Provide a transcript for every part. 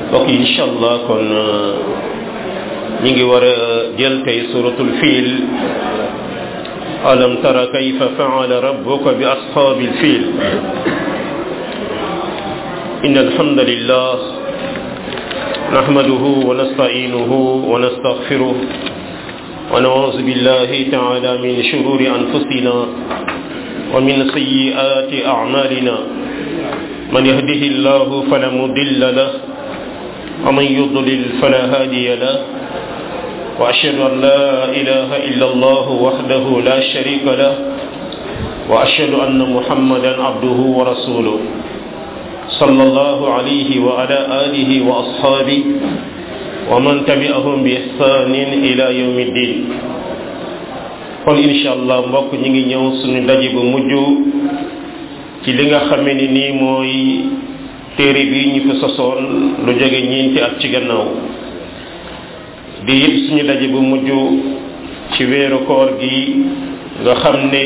ok incha allah kon ñi ngi war a jël tey suratul fiil alam tara kayfa faala rabbuka bi ashaabil fiil إن الحمد لله نحمده ونستعينه ونستغفره ونعوذ بالله تعالى من شرور أنفسنا ومن سيئات أعمالنا من يهده الله فلا مضل له ومن يضلل فلا هادي له وأشهد أن لا إله إلا الله وحده لا شريك له وأشهد أن محمدا عبده ورسوله صلى الله عليه وعلى آله وأصحابه ومن تبعهم بإحسان إلى يوم الدين kon incha allah mbokk ñi ngi ñëw suñu daje bu mujj ci li nga xamee ni nii mooy téere bi ñu fi sosoon lu jóge ñeenti at ci gannaaw di it suñu daje bu mujj ci weeru koor gi nga xam ne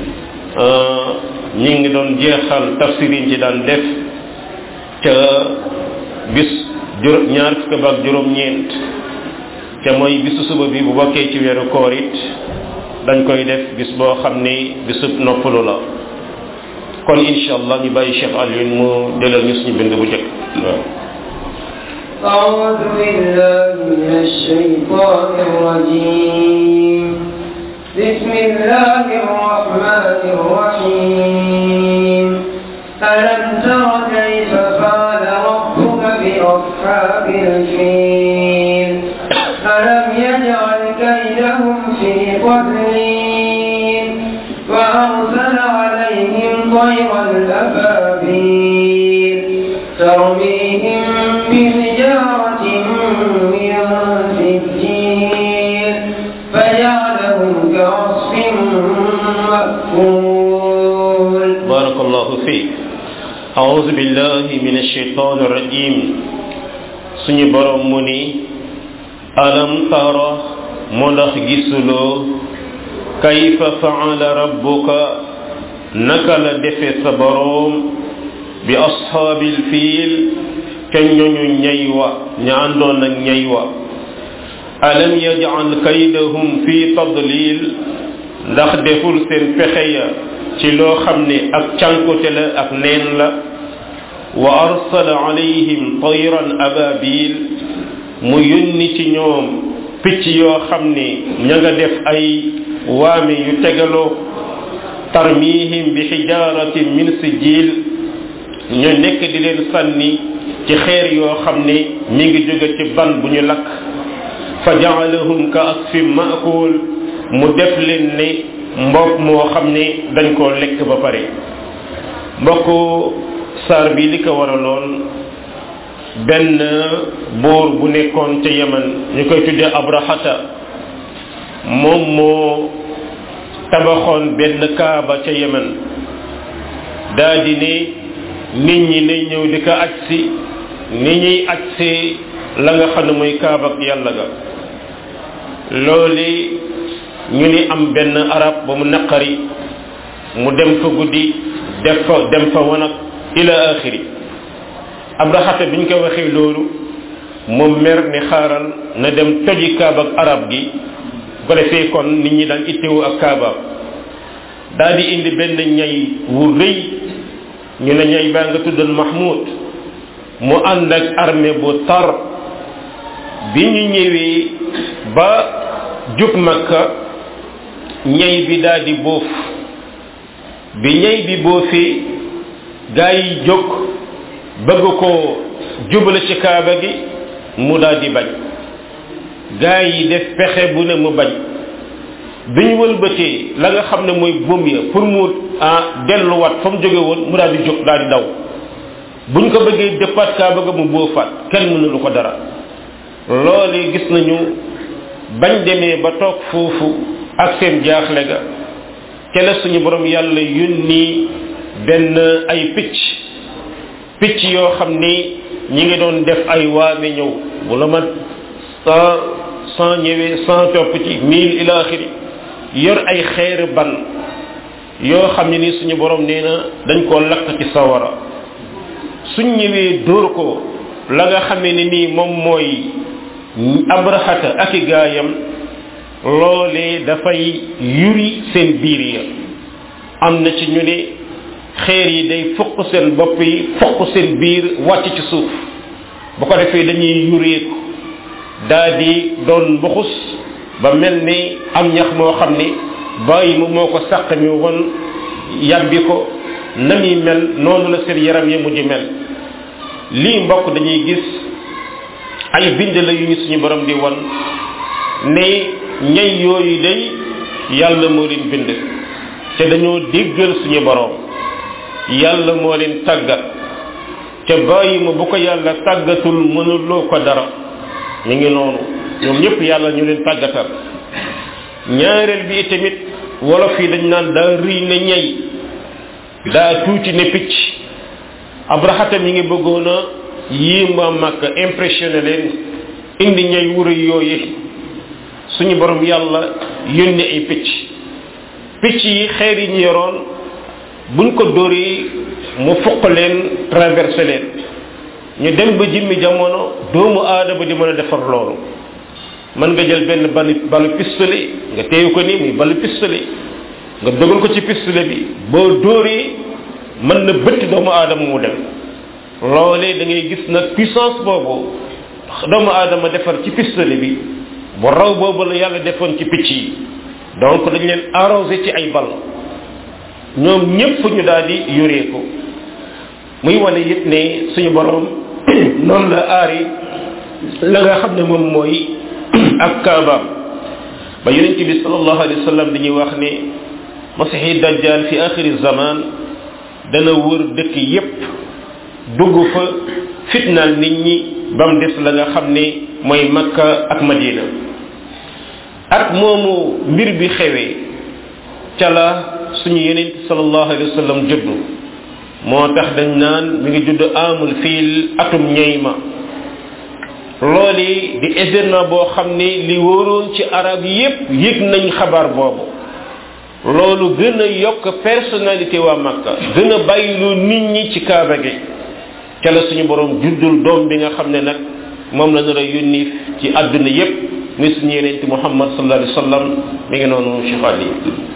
ñi ngi doon jeexal tafsir yi ci daan def ca bis juróom ñaar fukk ba ak juróom-ñeent ca mooy bisu suba bi bu bokkee ci weeru koor it dañ koy def bis boo xam ni bisub noppalu la kon incha allah ñu bàyyi Cheikh Alioune mu delal ñu suñu bind bu njëkk waaw أعوذ بالله من الشيطان الرجيم بسم الله الرحمن الرحيم ألم تر كيف فعل ربك بأصحاب الفيل ألم يجعل كيدهم في تضليل وأرسل عليهم طيرا أبابيل ترميهم بحجارة من سجيل فجعلهم كعصف مأكول بارك الله فيك أعوذ بالله من الشيطان الرجيم suñu borom mu ni alam tara mu ndax gisuloo kayfa faala rabbuka naka la defe sa boroom bi ashaabil fiil ca ñoñu ñay wa ña àndoon ak ñay wa alam yaj'al kaydahum fi tadlil ndax deful seen pexe ya ci loo xam ne ak cànkute la ak neen la wa arsala alayhim tayran ababil mu yónni ci ñoom picc yoo xam ne ña nga def ay waame yu tegaloo tarmihim bi xijaratin min sijil ñu nekk di leen sànni ci xeer yoo xam ne mi ngi jóge ci ban bu ñu lakk fa jaalahum ka asfin maakul mu def leen ne mbokk moo xam ne dañ koo lekk ba pare mbokk saar bi li ko waraloon benn buur bu nekkoon ca yaman ñu koy tuddee abrahata moom moo tabaxoon benn kaaba ca yaman daa di ne nit ñi nañ ñëw di ko aj si ni ñuy aj si la nga xam ne mooy kaaba ak yàlla ga loolu ñu ni am benn arab ba mu naqari mu dem fa guddi def fa dem fa wanag ila axiri abrahata biñ ko waxee loolu mu mer ni xaaral na dem toji kaaba ak arab gi bu ko defee kon nit ñi daan ittewu ak kaaba daal di indi benn ñay wu rëy ñu ne ñay baa nga tuddoon mahmoud mu ànd ak armée bu tar bi ñu ñëwee ba jub makka ñay bi daal di boof bi ñay bi boofee gaa yi jóg bëgg ko jubale ci kaaba gi mu daal di bañ gaa yi def pexe bu ne mu bañ bi ñu wëlbatee la nga xam ne mooy buum ya pour mu ah delluwaat fa mu jóge woon mu daal di jóg daal di daw buñ ko bëggee dëppaat kaaba ga mu boofaat kenn mënulu ko dara loole gis nañu bañ demee ba toog foofu ak seen jaaxle ga ca la suñu borom yàlla yónni benn ay picc picc yoo xam ni ñi ngi doon def ay waame ñëw bu la mat cent cent ñëwee cent topp ci mille ila axiri yor ay xeer ban yoo xam ne ni suñu borom nee na dañ koo lakk ci sawara suñ ñëwee dóor ko la nga xamee ne nii moom mooy abrahata ak i gaayam loolee dafay yuri seen biir ya am na ci ñu ne xeer yi day fukk seen bopp yi fukk seen biir wàcc ci suuf bu ko defee dañuy yureeku daa di doon mbuxus ba mel ni am ñax moo xam ni bàyyi mu moo ko sàq mi woon yàbbi ko na muy mel noonu la seen yaram yi mujj mel lii mbokk dañuy gis ay bind la yu ñu suñu borom di won ne ñay yooyu day yàlla moo leen bind te dañoo déggal suñu borom yàlla moo leen tàggat te bàyyi ma bu ko yàlla tàggatul mënuloo ko dara ñu ngi noonu ñoom ñëpp yàlla ñu leen tàggatal ñaareel bi tamit wolof yi dañ naan daa rëy na ñay daa tuuti ne picc abrahata mi ngi bëggoon a yéem waa màkk impressionné leen indi ñay wura yooyu suñu borom yàlla yónni ay picc picc yi xeer yi ñu yoroon buñ ko dóoree mu fuq leen traversé leen ñu dem ba jimmi jamono doomu aadama di mën a defar loolu mën nga jël benn balu balu pistolet nga téye ko ni muy balu pistolet nga dogal ko ci pistolet bi boo dóoree mën na bëtt doomu aadama mu dem loolee da ngay gis nag puissance boobu doomu aadama defar ci pistolet bi bu raw boobu la yàlla defoon ci picc yi donc dañ leen arrosé ci ay bal ñoom ñépp ñu daal di yoree ko muy wane it ne suñu borom noonu la aari la nga xam ne moom mooy ak kaabaam ba yonent bi sallallahu alayhi wa sallam dañuy wax ne masihi dajjal fi axiri zaman dana wër dëkk yépp dugg fa fitnaal nit ñi ba mu des la nga xam ne mooy makka ak madina ak moomu mbir bi xewee ca la suñu yonent sallallahu alayhi wa sallam juddu moo tax dañ naan mi ngi judd amul fiil atum ñeyma looli di événement boo xam ne li wóoroon ci arab yépp yëg nañ xabaar boobu loolu gën a yokk personnalité waa makka gën a bàyyiloo nit ñi ci kaaba gi ca la suñu borom juddul doom bi nga xam ne nag moom la nar a yónni ci àdduna yépp muy suñu yeneen muhammad sallallahu alayhi wa sallam mi ngi noonu cheikh ali